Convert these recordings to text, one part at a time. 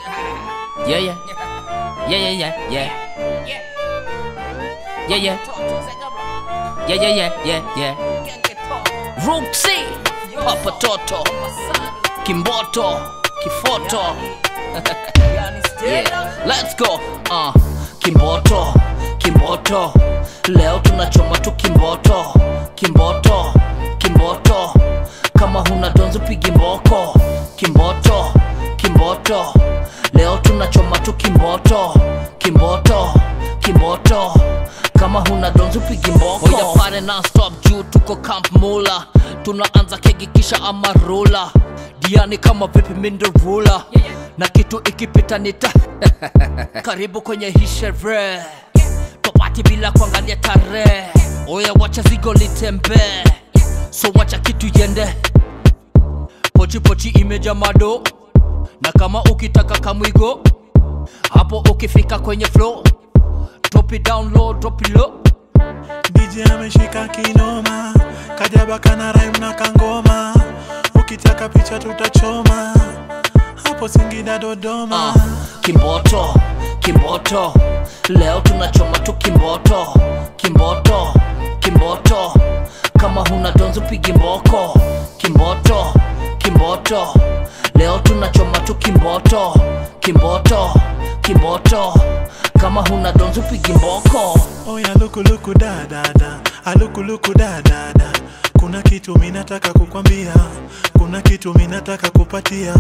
Yeah, yeah. Yeah, yeah, yeah, yeah. Yeah, yeah. Yeah, yeah, yeah, yeah, yeah. Rooksy, Papa Toto, Kimboto, Kifoto. yeah, let's go. Uh, Kimboto, Kimboto. Leo tunachoma tu Kimboto, Kimboto, Kimboto. Kama huna donzo pigi mboko. Kimboto, Kimboto. Leo tunachoma tu Kimboto, Kimboto, Kimboto. Kama huna donzo pigi mboko. Oya pare non stop juu tuko Camp Mula. Tunaanza kegi kisha amarula. Diani kama vipi minderula. Na kitu ikipita nita karibu kwenye hii sherehe topati bila kuangalia tarehe oya wacha zigo litembee so wacha kitu yende pochipochi imeja mado na kama ukitaka kamwigo hapo ukifika kwenye flow drop it down low drop it low DJ ameshika kinoma, kajaba kana rhyme na kangoma, ukitaka picha tutachoma hapo Singida Dodoma. uh, kimboto kimboto leo tunachoma tu kimboto kimboto kimboto kama huna donzo pigi mboko kimboto kimboto leo tunachoma tu kimboto kimboto kimboto kama huna donzo pigi mboko Oya luku luku da da da, aluku luku da da da. Kuna kitu minataka kukwambia, kuna kitu minataka kupatia.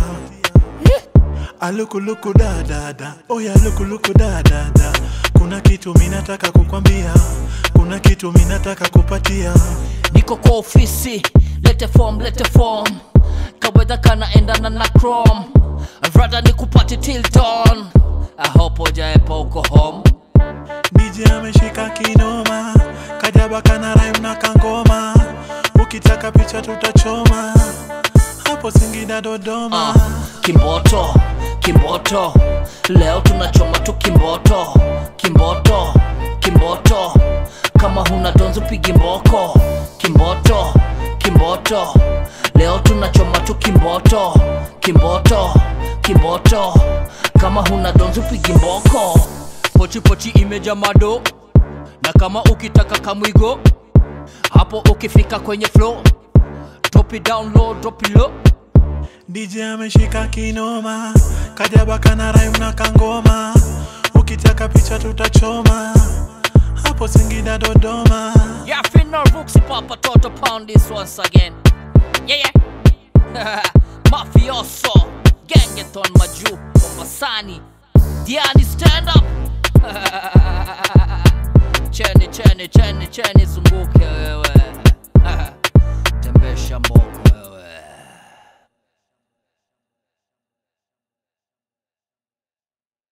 Aluku luku da da da, oya luku luku da da da. Kuna kitu minataka kukwambia, kuna kitu minataka kupatia. niko kwa ofisi lete form lete form kawedha kanaendana na chrome rada ni kupati tilton ahopo jaepa uko home DJ ameshika kinoma, kajaba kana rhyme na kangoma. Ukitaka picha tutachoma hapo Singida Dodoma. uh, kimboto kimboto leo tunachoma tu kimboto kimboto kimboto kama huna donzo pigi mboko kimboto kimboto leo tunachoma tu kimboto kimboto kimboto kama huna donzo pigi mboko pochipochi imeja mado na kama ukitaka kamwigo hapo ukifika kwenye flow drop it down low drop it low DJ ameshika kinoma, kajaba kana rhyme na kangoma. Ukitaka picha tutachoma hapo Singida Dodoma. Yeah, Finna Rooks, Papa Toto pound this once again. Yeah, yeah. Mafioso, Gangeton Maju, Mombasani, Diani stand up. Chene, chene, chene, chene,